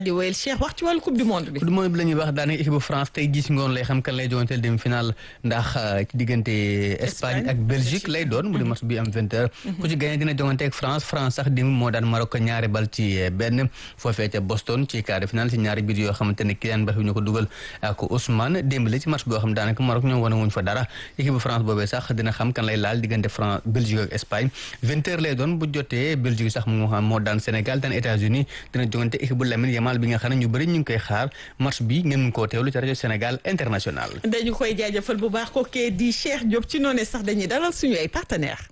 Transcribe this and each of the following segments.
di wéyal Cheikh wax ci wàllu coupe du monde bi. coupe du monde bi la ñuy wax daanaka équipe bu France tey gis ngoon lay xam kan lay joŋanteel demi final ndax ci diggante Espagne ak Belgique lay doon mu di match bi am vingt heures ku ci gagné dina joŋante ak France France sax dim moo daan Maroc ñaari bal ci benn foofee ca Boston ci quart de finale ci ñaari biir yoo xamante ne Kylian Mbappé ñu ko dugal ak Ousmane Dembélé ci match boo xam daanaka Maroc ñoom wane wuñ fa dara équipe bu France boobee sax dina xam kan lay laal diggante France Belgique ak Espagne vingt heures lay doon bu jotee Belgique sax moo xam moo daan Sénégal daan États-Unis dina joŋante équipe bu Lamine Yamal bi nga xam ne ñu bëri ñu ngi koy xaar match bi ngeen mun koo teewlu ci rajo Sénégal international. dañu koy jaajëfal bu baax ko kee di Cheikh Diop ci noonu sax dañuy dalal suñu ay partenaires.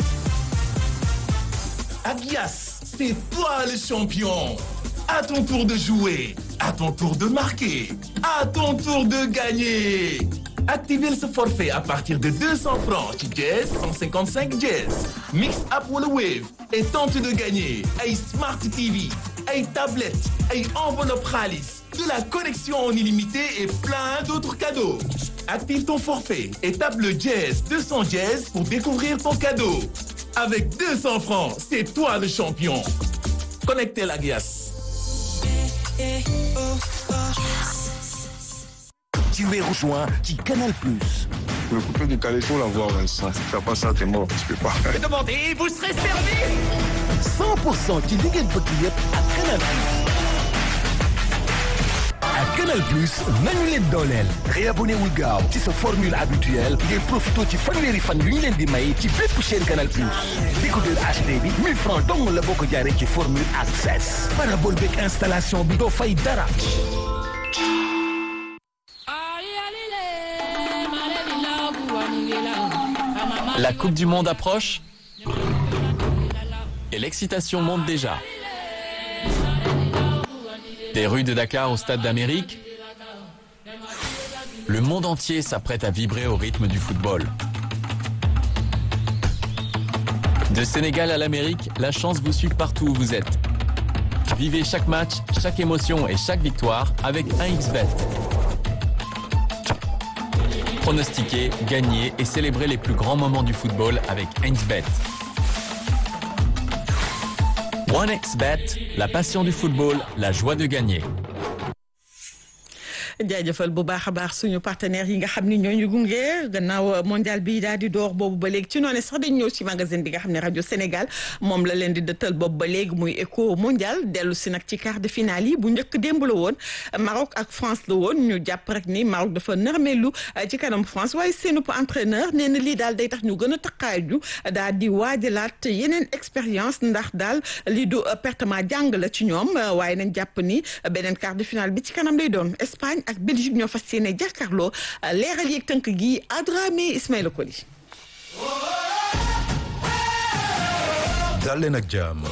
Agias, c'est toi le champion. À ton tour de jouer, à ton tour de marquer, à ton tour de gagner. Activez ce forfait à partir de 200 francs ci Jazz 155 Jazz. Mix up wala Wave et tente de gagner ay Smart TV, ay tablettes, ay enveloppe xaalis, de la connexion en illimité et plein d'autres cadeaux. Active ton forfait et tape le Jazz 200 Jazz pour découvrir ton cadeau. Avec 200 francs, c'est toi le champion. Connectez la Gias. Tu es rejoint qui Canal Plus. Le coupé du calais, faut l'avoir, Vincent. Si t'as pas ça, t'es mort. Tu peux pas. Demandez, vous serez servi 100% ci li ngeen bëgg yëpp ak Canal Plus. ak Canal Plus nañu leen dooleel. réabonné wul gaaw ci sa formule habituelle ngir profité ci fanweeri fan yu ñu leen di may ci bépp chaîne Canal Plus. décodeur HD bi 1000 francs dong la boo ko jaaree ci formule access. parabole beeg installation bi doo fay dara. La Coupe du Monde approche et l'excitation monte déjà. Des rues de Dakar au Stade d'Amérique, le monde entier s'apprête à vibrer au rythme du football. De Sénégal à l'Amérique, la chance vous suit partout où vous êtes. Vivez chaque match, chaque émotion et chaque victoire avec 1xBet. Pronostiquer, gagner et célébrer les plus grands moments du football avec 1xBet. 1xBet, la passion du football, la joie de gagner. jaajëfal bu baax a baax suñu partenaires yi nga xam ni ñooñu gunge gannaaw mondial bi daal di door boobu ba léegi ci noonu sax dañ ñëw ci magasin bi nga xam ne rajo Sénégal moom la leen di dëttal boobu ba léegi muy éco mondial dellu si nag ci quart de finale yi bu njëkk démb la woon Maroc ak France la woon ñu jàpp rek ni Maroc dafa nërmeelu ci kanam France waaye seenu entraîneur nee na lii daal day tax ñu gën a taqaaju daal di waajalaat yeneen expérience ndax daal lii du pertement jàng la ci ñoom waaye nañ jàpp ni beneen quart de finale bi ci kanam lay doon Espagne ak Belgique ñoo fas yéene jàkkaarloo leeral yeeg tënk gi Adramé Ismaïla Koli. dal leen ak jàmm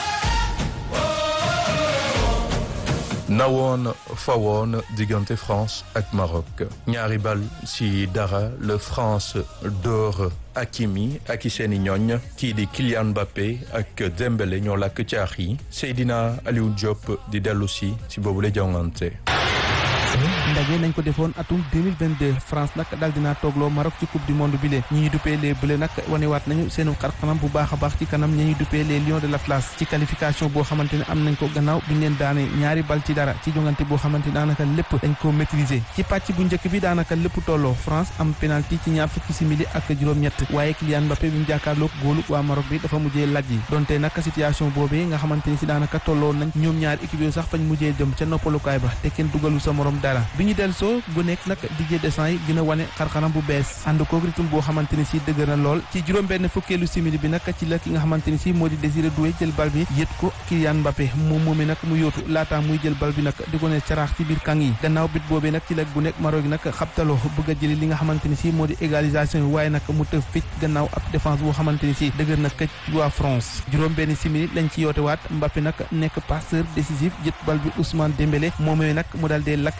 nawoon fawoon diggante France ak Maroc ñaari bal ci dara le France door Hakimi ak i seeni ñooñ kii di Kylian Mbappé ak Dembélé ñoo làkk caax yi Seydina Aliou Diop di dellu si ci boobu la jongante ndaje nañ ko defoon atum 2022 France nag daal dinaa toogloo Maroc ci coupe du monde bi lee ñi ñuy duppee les bleus nag wanewaat nañu seenu xarxanam bu baax a baax ci kanam ñi ñuy duppee les lions de l'Atlas ci qualification boo xamante ne am nañ ko gannaaw bi ñu leen daane ñaari bal ci dara ci jongante boo xamante ne daanaka lépp dañ ko maîtriser ci pàcc bu njëkk bi daanaka lépp tolloo France am penalty ci ñaar fukki simili ak juróom-ñett waaye Kylian Mbappé bi mu jàkkaarloog góolu waa Maroc bi dafa mujjee laj yi donte nag situation boobee nga xamante ni si daanaka tolloo nañ ñoom ñaari équipe yooyu sax fañ mujjee jëm ca noppalukaay ba te kenn dugalu sa morom dara bi ñu del soo gu nekk nag Didier Deschamps yi gën a wane xarxanam bu bees ànd koog rythme boo xamante ni si dëgër na lool ci juróom benn fukkeelu simili bi nag ci la ki nga xamante ni si moo di Désiré Doué jël bal bi yët ko Kylian Mbappé moom moomee nag mu yóotu laata muy jël bal bi nag di ko ne caraax ci biir kàng yi gannaaw bit boobee nag ci la gu nekk Maroc nag xabtaloo bëgg a jëli li nga xamante ni si moo di égalisation yi waaye nag mu tëf ficc gannaaw ab défense boo xamante ni si dëgër na këcc ci waa France juróom benn simili lañ ci yoote waat Mbappé nag nekk passeur décisif jët bal bi Ousmane Dembélé moomee nag mu daal dee lakk caax yi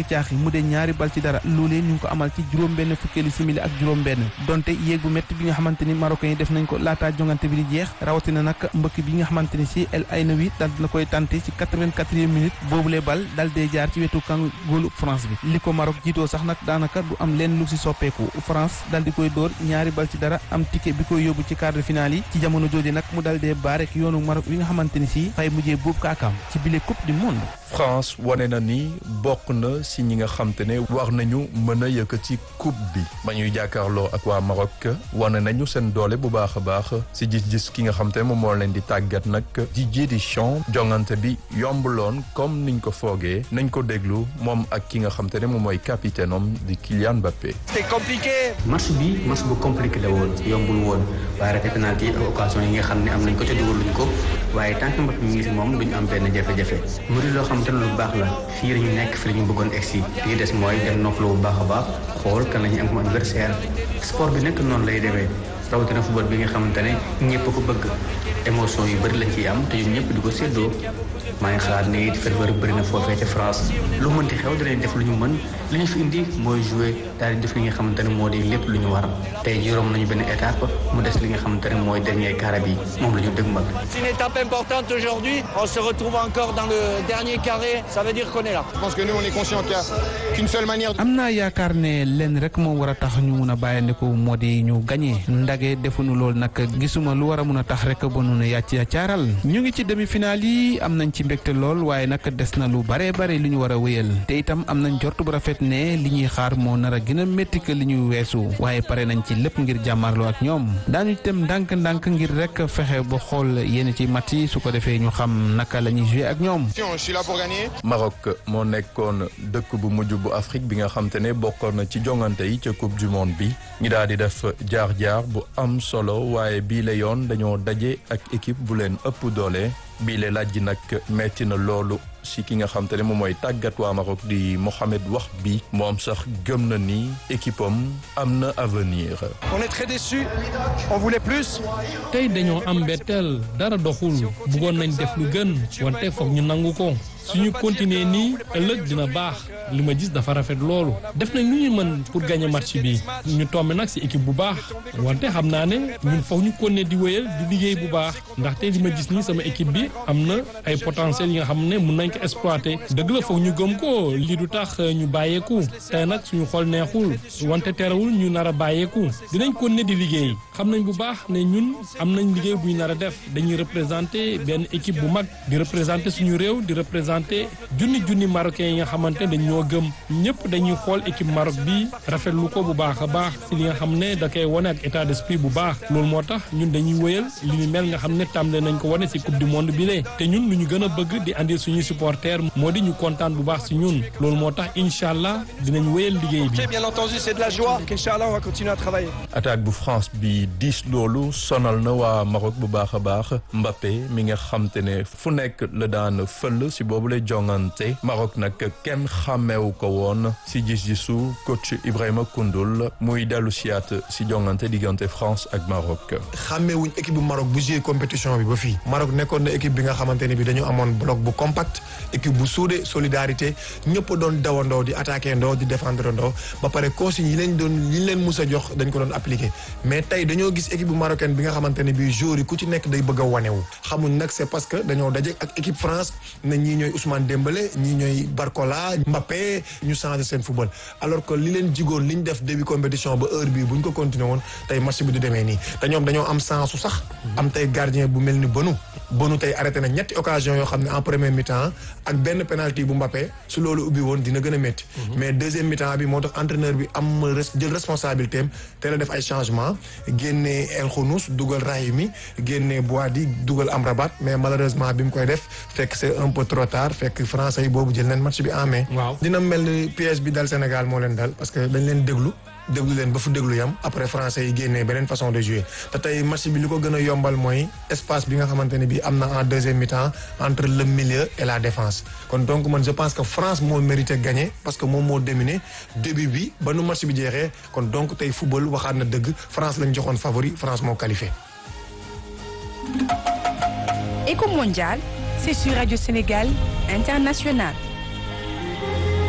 mu dee ñaari bal ci dara loolee ñu ngi ko amal ci juróom-benn fukkeeli simili ak juróom-benn donte yéeg bu métti bi nga xamante ni marocain yi def nañ ko laataa jongante bi di jeex rawatina nag mbëkk bi nga xamante ni si El Aynaoui dal dina koy tante ci 84e minute boobule bal dal dee jaar ci wetu kan góolu France bi li ko Maroc jiitoo sax nag daanaka du am leen lu si soppeeku France dal di koy dóor ñaari bal ci dara am ticket bi koy yóbbu ci quart de finale yi ci jamono jooju nag mu dal dee baarek yoonu Maroc wi nga xamante ni si fay mujjee buub kaakaam ci bile coupe du monde France wane na ni bokk na si ñi nga xam te ne war nañu mën a yëkkati coupe bi ba ñuy jàkkaarloo ak waa Maroc wane nañu seen doole bu baax a baax si gis-gis ki nga xam te ne moom moo leen di tàggat nag Didier Deschamps jongante bi yombuloon comme niñ ko foogee nañ ko déglu moom ak ki nga xam te ne moom mooy capitaine am di Kylian Mbappé. c'est compliqué. match bi match bu compliqué la woon yombul woon waaye raté penalty ak occasion yi nga xam ne am nañ ko ca dugaluñ ko waaye tant que Mbappé mi ngi si moom duñu am benn jafe-jafe mu di loo xam te ne lu baax la fii la ñu nekk fi la ñu bëggoon egsi li des mooy dem noppalu bu baax a baax xool kan la ñu am comme adversaire sport bi nekk noonu lay demee rawatina football bi nga xamante ne ñëpp ko bëgg émotion yu bëri lañ ciy am te ñun ñëpp di ko séddoo maa ngi xalaat ne it ferveur bëri na foofee ca France lu mënti xew dinañ def lu ñu mën li ñu fi indi mooy jouer daal di def li nga xamante ne moo di lépp lu ñu war tey jii romb nañu benn étape mu des li nga xamante ne mooy dernier carré bi moom la ñu dëgmal. C'est une étape importante aujourd'hui. On se retrouve encore dans le dernier carré. Ça veut dire qu'on est là. Je pense que nous, on est conscient qu'il n'y a qu'une seule manière. am naa yaakaar ne lenn rek moo war a tax ñu mun a bàyyandiku moo di ñu gagné ndage defuñu lool nag gisuma lu war a mun a tax rek ba nu ne yàcc yàccaaral ñu ngi ci demi-finale yi am nañ ci mbégte lool waaye nag des na lu bare bare li ñu war a wéyal te itam am nañ jort bu rafet ne li ñuy xaar moo nar a gën a métti que li ñuy weesu waaye pare nañ ci lépp ngir jàmmarloo ak ñoom daañu dem ndànk-ndànk ngir rek fexe ba xool yéen ci mat yi su ko defee ñu xam naka la ñuy joué ak ñoom. Je suis là pour gagner. Maroc moo nekkoon dëkk bu mujj bu Afrique bi nga xam te ne bokkoon na ci jongante yi ca coupe du monde bi ñi daal di def jaar-jaar bu am solo waaye bii la yoon dañoo daje ak équipe bu leen ëpp doole bii la laaj ji nag metti na loolu si ki nga xam te ne moom mooy tàggat waa Maroc di Mohamed Wahbi moom sax gëm na ni équipe am am na avenir. On est très déçus. On voulait plus. tey dañoo am mbetteel dara doxul bëggoon nañ def lu gën wante foog ñu nangu ko suñu continuer nii ëllëg dina baax li ma gis dafa rafet loolu def nañ lu ñu mën pour gagner match bi ñu tombe nag ci équipe bu baax wante xam naa ne ñun foog ñu continuer di wéyal di liggéey bu baax ndaxte li ma gis nii sama équipe bi am na ay potentiel yi nga xam ne mun nañ ko exploiter dëgg la foog ñu gëm ko lii du tax ñu bàyyeeku tey nag suñu xol neexul wante terewul ñu nar a bàyyeeku dinañ continuer di liggéey xam nañ bu baax ne ñun am nañ liggéey bu ñu nar a def dañuy représenter benn équipe bu mag di représenter suñu réew di représenter junni junni marocains yi nga xamante dañ ñoo gëm ñëpp dañuy xool équipe Maroc bi rafetlu ko bu baax a baax si li nga xam ne da koy wane ak état d'esprit bu baax loolu moo tax ñun dañuy wëyal li ñu mel nga xam ne tàmbale nañ ko wane si coupe du monde bi lee te ñun lu ñu gën a bëgg di andi suñuy supporters moo di ñu kontaan bu baax si ñun loolu moo tax incha allah dinañ wëyal liggéey bi. Bien entendu, c'est de la joie. Inch'Allah, on va continuer à travailler. attaque bu France bi diis loolu sonal na waa Maroc bu baax a baax Mbappé mi nga xam te ne fu nekk la daan fël si boobu lay jongante Maroc nag kenn xàmmeewu ko woon si gis-gisu coach Ibrahima Koundoul muy dellu siyaat si jongante diggante France ak Maroc. xàmmeewuñ équipe bu Maroc bu joué compétition bi ba fii Maroc nekkoon na équipe bi nga xamante ne bi dañu amoon bloc bu compact équipe bu soudé solidarité ñëpp doon dawandoo di attaqué ndoo di défendre ndoo ba pare consignes yi leen doon yi leen mus a jox dañ ko doon appliqué mais tey dañoo gis équipe bu marocaine bi nga xamante ne bii joueurs yi ku ci nekk day bëgg a wanewu xamuñ nag c'est parce que dañoo daje ak équipe France na ñii ñooy Ousmane Dembélé ñii ñooy Barcola Mbappé ñu changé seen football alors que li leen jigoon li ñu def début compétition ba heure bii bu ñu ko continué woon tey match bi du demee nii te ñoom dañoo am sens su sax am tey gardien bu mel ni Bonu Bonu tey arrêté na ñetti occasion yoo xam ne en premier mi-temps ak benn penalty bu Mbappé su loolu ubbi woon dina gën a métti mais deuxième mi-temps bi moo tax entraîneur bi am jël responsabilité am te la def ay changement génnee El Khounous dugal Rahimi génnee Boadi dugal Amrabat mais malheureusement bi mu koy def fekk c'est un peu trop tard fekk français yi boobu jël nañ match bi en main. waaw dina mel ni piège bi dal Sénégal moo leen dal parce que dañ leen déglu déglu leen ba fu déglu yam après français yi génnee beneen façon de jouer te tey match bi li ko gën a yombal mooy espace bi nga xamante ne bii am na en deuxième mi-temps entre le milieu et la défense kon donc man je pense que France moo mérité gagner parce que moom moo dominé début bi ba nu match bi jeexee kon donc tey football waxaat na dëgg France lañ joxoon favori France moo qualifié. Éco mondial, c'est sur Radio Sénégal International.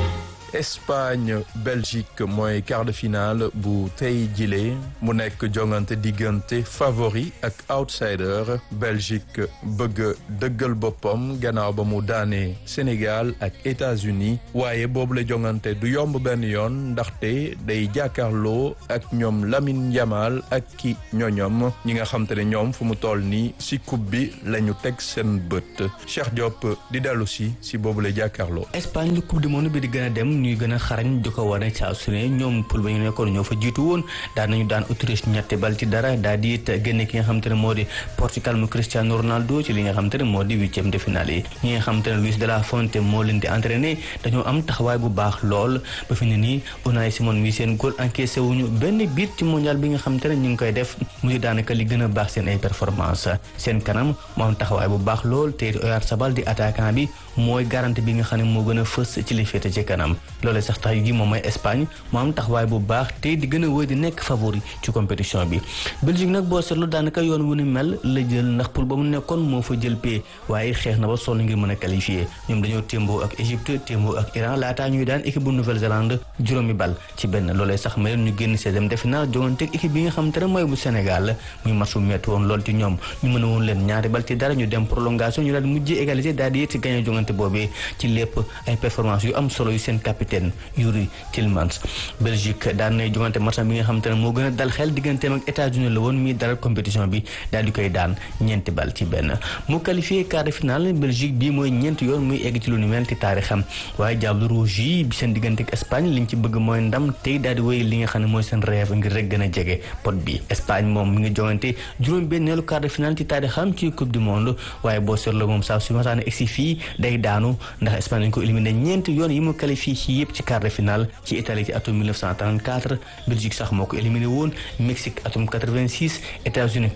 Espagne Belgique mooy quart de finale bu tey jile mu nekk jongante diggante favori ak outsider Belgique bëgg dëggal boppam gannaaw ba mu daanee Sénégal ak États-Unis waaye boobu la jongante du yomb benn yoon ndaxte day jàkkaarloo ak ñoom Lamine Yamal ak ki ñoñom ñi nga xam te ne ñoom fu mu toll nii si coupe bi la ñu teg seen bët Cheikh Diop di dellu si si boobu la jàkkaarloo. Espagne lu coupe du monde bi di gën a dem ñuy gën a xarañ di ko wane saa su ne ñoom pour ba ñu nekkoon ñoo fa jiitu woon daan nañu daan Autriche ñetti bal ci dara daal di it génne ki nga xam te ne moo di Portugal mu Cristiano Ronaldo ci li nga xam te ne moo di huitième de finale yi ñi nga xam te ne Luis de la Fuente moo leen di entraîné dañoo am taxawaay bu baax lool ba fi ne nii Unai Simon mi seen góol encaissé wuñu benn biit ci mondial bi nga xam te ne ñu ngi koy def mu di daanaka li gën a baax seen ay performance seen kanam moo am taxawaay bu baax lool te Oyarzabal di attaquant bi mooy garantie bi nga xam ne moo gën a fës ci li féete ci kanam loolee sax tax gi moom mooy Espagne moo am taxawaay bu baax te di gën a wéy di nekk favori ci compétition bi Belgique nag boo seetlu daanaka yoon wu ni mel la jël ndax pour ba mu nekkoon moo fa jël pee waaye xeex na ba sonn ngir mën a qualifié ñoom dañoo témboo ak Égypte témboo ak Iran laataa ñuy daan équipe bu Nouvelle-Zélande juróomi bal ci benn loolee sax ma leen ñu génn seizième de finale jongante ak équipe bi nga xam te ne mooy bu Sénégal muy match bu metti woon lool ci ñoom ñu mën a woon leen ñaari bal ci dara ñu dem prolongation ñu daal di mujjee égalité daal di it gagné jongante boobee ci lépp ay performance yu am solo yu seen capitaine Yuri Tillmans Belgique daan nay jongante match bi nga xam te ne moo gën a dal xel digganteem ak États-Unis la woon mi dalal compétition bi daal di koy daan ñeenti bal ci benn mu qualifié quart de finale Belgique bii mooy ñeenti yoon muy egg ci lu ni mel ci taarixam waaye Diable Rouge yi bi seen diggante ak Espagne liñ ci bëgg mooy ndam tey daal di wéy li nga xam ne mooy seen rêve ngir rek gën a jege pot bi Espagne moom mi ngi jongante juróom benneelu quart de finale ci taarixam ci coupe du monde waaye boo seetloo moom saa su masaane egsi fii day daanu ndax Espagne lañ ko éliminé ñeenti yoon yi mu qualifié ci yëpp ci quart de finale ci Italie ci atum 1934 Belgique sax moo ko éliminé woon Mexique atum 86 États-Unis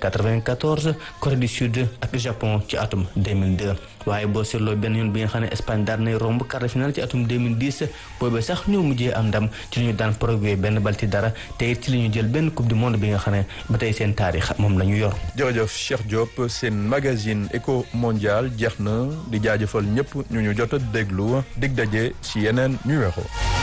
94 Corée du Sud ak Japon ci atum 2002 waaye boo seetloo benn yoon bi nga xam ne Espagne daan nay romb quart de finale ci atum 2010 boobee sax ñoo mujjee am ndam ci li ñu daan Paraguay benn bal ci dara te it ci li ñu jël benn coupe du monde bi nga xam ne ba tey seen taarix moom la ñu yor. jërëjëf Cheikh Diop seen magazine éco mondial jeex na di jaajëfal ñëpp ñu ñu jot a déglu dig daje ci yeneen numéro.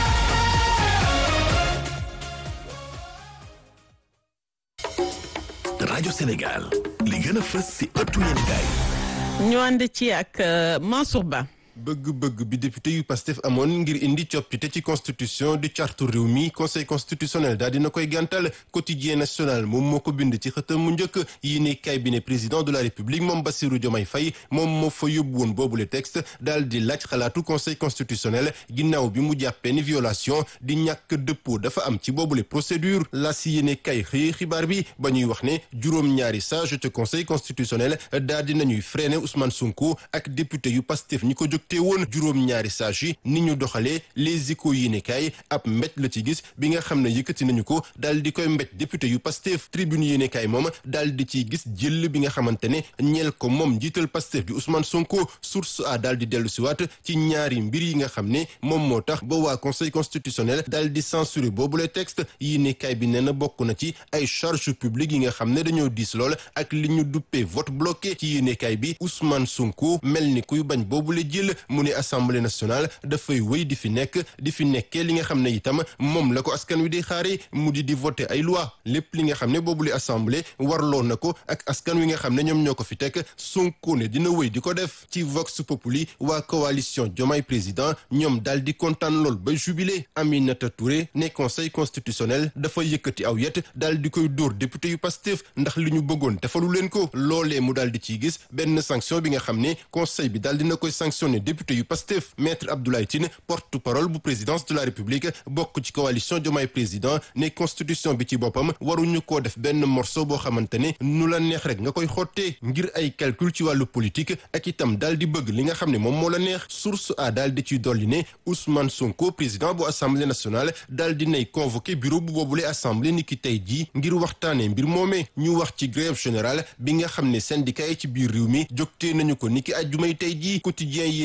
rajo Sénégal li gën a fës ci ëttu yéenekaay ñu ànd ci ak Mansour Ba. bëgg-bëgg bi député yu Pastef amoon ngir indi coppite ci constitution di cartu réew mi conseil constitutionnel daal dina koy gàntal quotidien national moom moo ko bind ci xëtam mu njëkk yi ne cabinet président de la république moom Bassirou Diomaye Faye moom moo fa yóbbu woon boobule texte daal di laaj xalaatu conseil constitutionnel ginnaaw bi mu jàppee ni violation di ñàkk dëppoo dafa am ci boobule procédure la si yéene kay xëy xibaar bi ba ñuy wax ne juróom-ñaari sage ca conseil constitutionnel daal di nañuy freiner Ousmane Sonko ak député yu Pastef ñi ko jóg te woon juróom-ñaari sage yi ni ñu doxalee les échos yi ne kaay ab mbéj la ci gis bi nga xam ne yëkkati nañu ko daal di koy mbéj député yu Pastef tribune yi ne kaay moom daal di ciy gis jël bi nga xamante ne ñeel ko moom njiital Pastef bi Ousmane Sonko source a daal di dellu siwaat ci ñaari mbir yi nga xam ne moom moo tax ba waa conseil constitutionnel daal di censurer boobule texte yi ne kaay bi nee na bokk na ci ay charge publique yi nga xam ne dañoo diis lool ak li ñu duppee vote bloqué ci yéene kaay bi Ousmane Sonko mel ni kuy bañ boobule jël mu ne assemblée nationale dafay wéy di fi nekk di fi nekkee li nga xam ne itam moom la ko askan wi di xaare mu di di voter ay loi lépp li nga xam ne boobule assemblée warloo na ko ak askan wi nga xam ne ñoom ñoo ko fi teg Sonko ne dina wéy di ko def ci Vox Populi waa coalition Diomaye président ñoom daal di kontaan lool ba jubilé Aminata Touré ne conseil constitutionnel dafa yëkkati aw yet daal di koy dóor député yu Pastef ndax li ñu bëggoon defalu leen ko loolee mu daal di ciy gis benn sanction bi nga xam ne conseil bi daal dina koy sanctionné député yu Pastef maître Abdoulaye Tine porte-parole bu présidence de la République bokk ci coalition Diomaye président ne constitution bi ci boppam waruñu koo def benn morceau boo xamante ne nu la neex rek nga koy xottee ngir ay calcul ci wàllu politique ak itam daal di bëgg li nga xam ne moom moo la neex source a daal di ciy dolli ne Ousmane Sonko président bu assemblée nationale daal di nay convoqué bureau bu boobule assemblée ni ki tey jii ngir waxtaanee mbir moomee ñu wax ci grève générale bi nga xam ne syndicat yi ci biir réew mi jógtee nañu ko ni ki ajjumay tey jii quotidien yi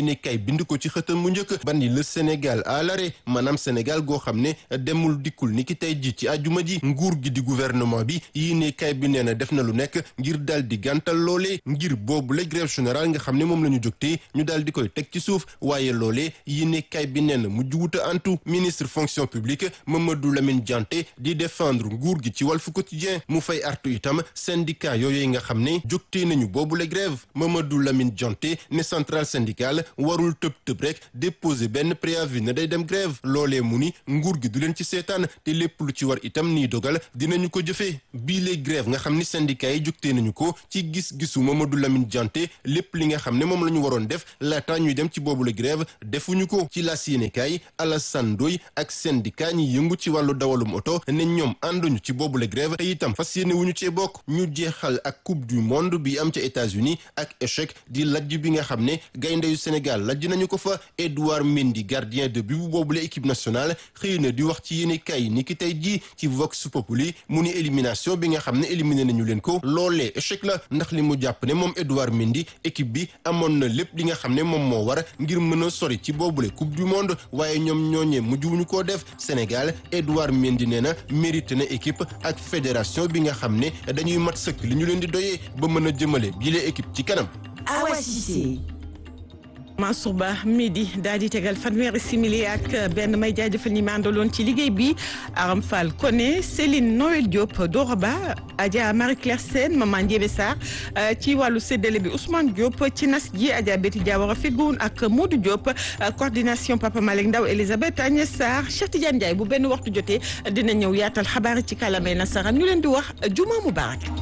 yéene kay bind ko ci xëtam mu njëkk bandi le Sénégal à l'arrêt maanaam Sénégal goo xam ne demul dikkul ni ki tey ji ci àjjuma ji nguur gi di gouvernement bi yéene kay bi nee na def na lu nekk ngir daal di gàntal loolee ngir boobu la grève générale nga xam ne moom la ñu jógtee ñu daal di koy teg ci suuf waaye loolee yéene kay bi nee na mu juguta antu ministre fonction publique Mamadou Lamine Dianté di défendre nguur gi ci Walf Quotidien mu fay artu itam syndicat yooyu nga xam ne jógtee nañu boobu la grève Mamadou Lamine Dianté ne centrale syndicale warul tëb tëb rek déposer benn préavis ne day dem grève loolee mu ni nguur gi du leen ci seetaan te lépp lu ci war itam nii dogal dinañu ko jëfee bii les grève nga xam ni syndicat yi jógtee nañu ko ci gis-gisu Mamadou Lamine Dianté lépp li nga xam ne moom la ñu waroon def laata ñuy dem ci boobu la grève defuñu ko ci las yéenekaay Alassane Ndoye ak syndicat ñi yëngu ci wàllu dawalum oto ne ñoom ànduñu ci boobu la grève te itam fas yéene wuñu cee bokk ñu jeexal ak coupe du monde bi am ca États-Unis ak échec di lajj bi nga xam ne gaynde yu Sénégal lajj nañu ko fa Edouard Mendy gardien de but bu boobule équipe nationale xëy na di wax ci yéenekaay yi ni ki tey jii ci Vox Populi mu ni élimination bi nga xam ne éliminé nañu leen ko loolee échec la ndax li mu jàpp ne moom Edouard Mendy équipe bi amoon na lépp li nga xam ne moom moo war ngir mën a sori ci boobule coupe du monde waaye ñoom ñooñee mujjuwuñu koo def Sénégal Edouard Mendy nee na mérité na équipe ak fédération bi nga xam ne dañuy mat sëkk li ñu leen di doyee ba mën a jëmale bile équipe ci kanam. Awa Cissé. Mansour Ba midi daal di tegal fanweeri simili ak benn may jaajëfal ñi ma àndaloon ci liggéey bi Aram Fall Koné Céline Noël Diop Dora Ba Adja Marie Claire Sène Maman Ndiébé Sarr ci wàllu séddale bi Ousmane Diop ci nas ji Adja Betty Diawara Fegoun ak Modou Diop coordination Papa Malick Ndaw Elisabeth Agnès Sarr Cheikh Tidiane Ndiaye bu benn waxtu jotee dina ñëw yaatal xabaar ci kàllaamay nasaraan ñu leen di wax juma mubarak